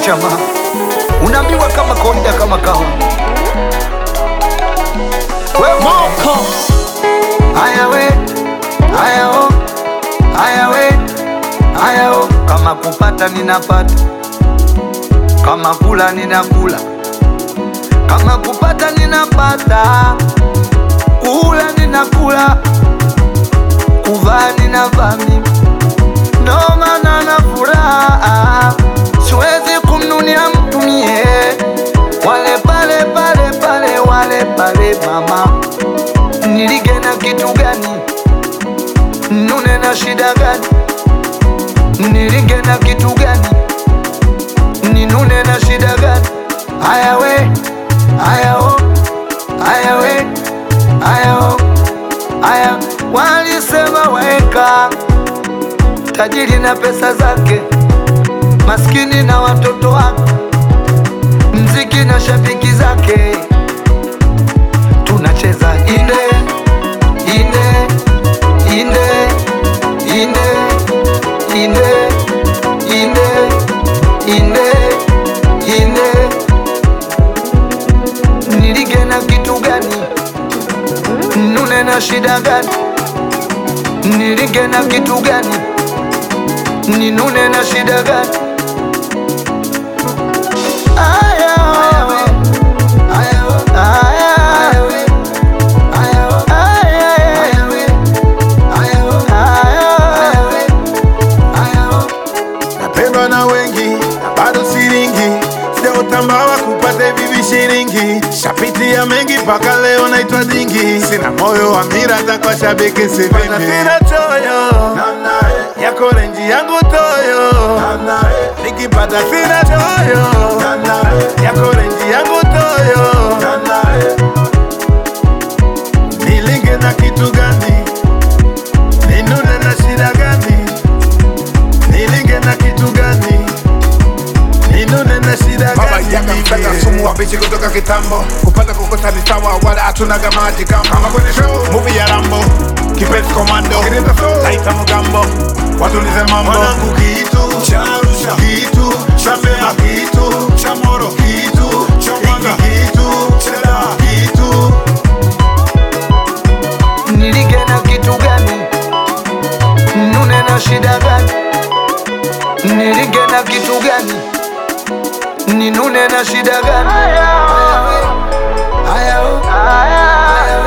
chama, unaambiwa kama kawaida, kama kawa wewe Moko Haya we, haya o, haya we, haya o. Kama kupata ninapata, kama kula ninakula, kama kupata ninapata, kula ninakula, kuvaa ninavaa mimi, ndo maana na furaha, siwezi kumnunia mtu mie, wale pale pale pale wale pale mama nilige na kitu gani? Nune na shida gani? Nilige na kitu gani? Ninune na shida gani? Haya we, haya o, haya we, haya o, haya walisema waeka tajiri na pesa zake, maskini na watoto wake, mziki na shabiki zake tunacheza inde inde inde inde inde inde inde inde nilige na kitu gani nune na shida gani nilige na kitu gani ninune na shida gani aya aya aya napendwa na wengi na bado siringi sijaotambawa kupata hivi vishiringi shapitia mengi mpaka leo naitwa dingi sina moyo wa mira za kwa shabiki sipendi sina choyo yako renji yangu toyo nikipata sina choyo yako renji yangu toyo nilinge na kitu gani ninune na shida gani nilinge na kitu gani ninune na shida Baba gani yaga mpenda mimi? sumu wabishi kutoka kitambo kupata kukosa ni sawa wala hatuna gamaji kama kama kwenye show movie ya Rambo kipenzi komando kirinda flow naita mgambo watulize mambo mwanangu kitu cha Arusha kitu cha Mbeya kitu cha Moro kitu cha Mwanza kitu cha Dar kitu nilige na kitu gani nune na shida gani nilige na kitu gani ninune na shida gani Haya we, haya o, haya